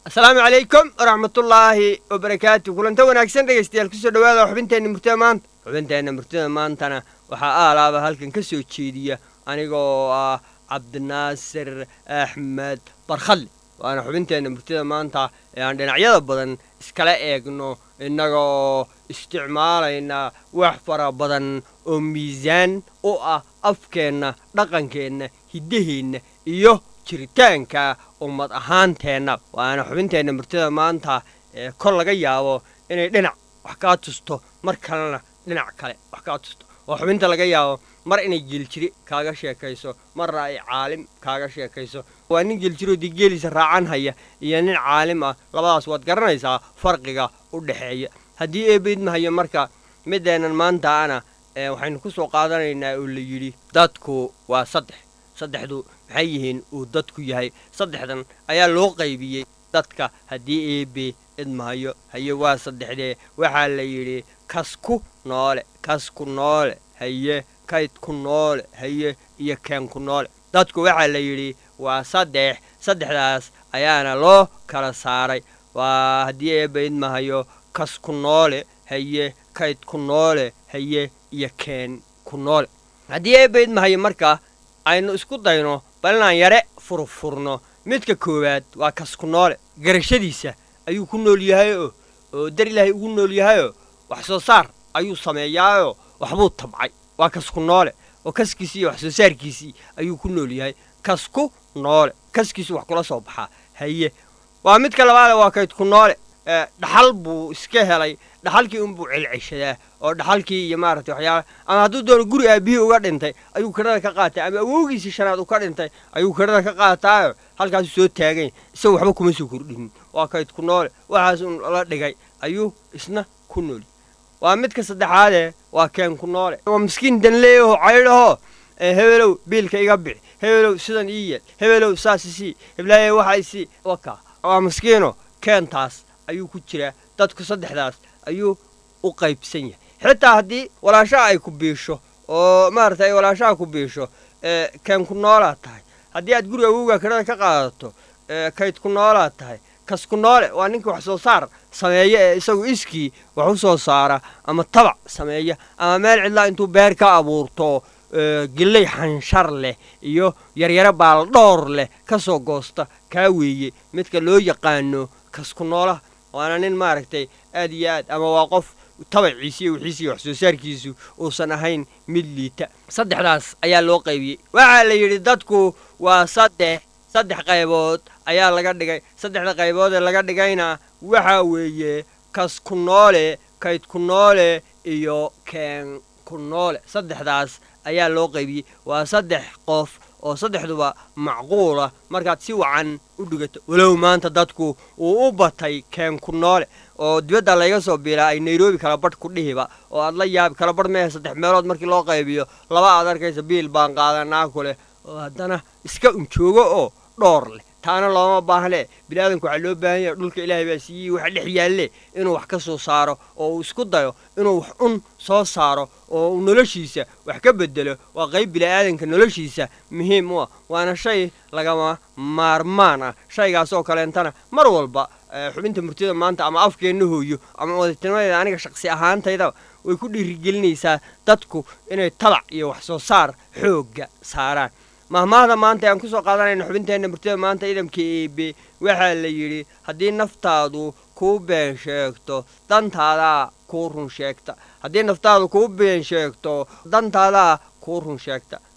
asalaamu calaykum waraxmatullaahi wabarakaatu kulanta wanaagsan dhegaystayaal kusoo dhawaada xubinteenna murtida maanta xubinteenna murtida maantana waxaa aalaaba halkan ka soo jeediya anigoo ah cabdinaasir axmed barkhalle waana xubinteenna murtida maanta ee aan dhinacyada badan iskala eegno innagoo isticmaalayna wax fara badan oo miisaan u ah afkeenna dhaqankeenna hiddaheenna iyo jiritaanka ummad ahaanteenna waana xubinteenna murtida maanta ee kor laga yaabo inay dhinac wax kaa tusto mar kalena dhinac kale wax kaa tusto oo xubinta laga yaabo mar inay geeljiri kaaga sheekayso marna ay caalim kaaga sheekayso waa nin geeljiroo dee geeliisa raacan haya iyo nin caalim ah labadaas waad garanaysaa farqiga u dhexeeya haddii eebaydmahayo marka mideennan maantaana waxaynu ku soo qaadanaynaa oo la yidhi dadku waa saddex saddexdu maxay yihiin uu dadku yahay saddexdan ayaa loo qaybiyey dadka haddii eebe idmahayo haye waa saddexdee waxaa la yidhi kasku noole kasku noole haye kaydku noole haye iyo keenku noole dadku waxaa la yidhi waa saddex saddexdaas ayaana loo kala saaray waa haddii eebe idmahayo kasku noole haye kaydku noole haye iyo keen ku noole haddii eebe idmahayo markaa aynu isku dayno bal inaan yare furfurno midka koowaad waa kasku noole garashadiisa ayuu ku nool yahayoo oo dar ilaahay ugu nool yahayoo wax soo saar ayuu sameeyaayoo waxbuu tabcay waa kasku noole oo kaskiisii iyo wax soo saarkiisii ayuu ku nool yahay kasku noole kaskiisu wax kula soo baxaa haye waa midka labaade waa kaydku noole dhaxal buu iska helay dhaxalkii unbuu celceshadaa oo dhaxalkii iyo maaragtay waxyaala ama hadduu doono guri aabihii uga dhintay ayuu kadhada ka qaatay ama awowgiisii shanaad u ka dhintay ayuu kadhada ka qaataayo halkaasuu soo taagany isagu waxba kuma soo kordhinin waa kaydku noole waxaas un la dhigay ayuu isna ku nooli waa midka saddexaadee waa keenku noole waa miskiin danleeyaho caydhahoo hebelow biilka iga bixi hebelow sidan ii yeel hebelow saas isii heblaaye waxa isii waka waa miskiino keentaas ayuu ku jiraa dadku saddexdaas ayuu u qaybsan yahay xitaa haddii walaashaha ay ku biisho oo maaragtay ay walaashaha ku biisho keenku noolaad tahay haddii aad guriga awowgaa kadhada ka qaadato kaydku noolaad tahay kasku noole waa ninkii wax soo saar sameeya ee isagu iskii wax u soo saara ama tabac sameeya ama meel cidlaa intuu beer ka abuurto gilley xanshar leh iyo yaryaro baaldhoor leh ka soo goosta kaa weeye midka loo yaqaano kasku noolaha waana nin maaragtay aad iyo aad ama waa qof tabaciisi iyo wixiisi iyo wax soo saarkiisu uusan ahayn mid liita saddexdaas ayaa loo qaybiyey waxaa la yidhi dadku waa saddex saddex qaybood ayaa laga dhigay saddexda qaybood ee laga dhigayna waxaa weeye kasku noole kaydku noole iyo keen ku noole saddexdaas ayaa loo qaybiyey waa saddex qof oo saddexduba macquula markaad si wacan u dhigato walow maanta dadku uu u batay keenku noole oo dibadda layga soo biilaa ay nairobi kala badh ku dhihiba oo aad la yaabi kala badh mehe saddex meelood markii loo qaybiyo laba aad arkaysa biil baan qaadanaa ku leh oo haddana iska unjoogo oo dhoor leh taana looma baahnee biniaadanku waxaa loo baahan yahay dhulka ilaahay baa siiyey waxa dhex yaalle inuu wax ka soo saaro oo uu isku dayo inuu wax un soo saaro oo uu noloshiisa wax ka bedelo waa qayb bini'aadanka noloshiisa muhiim u ah waana shay lagama maarmaan ah shaygaasoo kaleentana mar walba xubinta murtida maanta ama afkeenna hooyo ama wadajirmadeeda aniga shaqsi ahaantayda way ku dhiirigelinaysaa dadku inay tabac iyo wax soo saar xoogga saaraan mahmaahda maanta aan ku soo qaadanayna xubinteenna murtida maanta idamka eebe waxaa la yidhi haddii naftaadu kuu been sheegto dantaadaa kuu run sheegta haddii naftaadu kuu been sheegto dantaadaa kuu run sheegta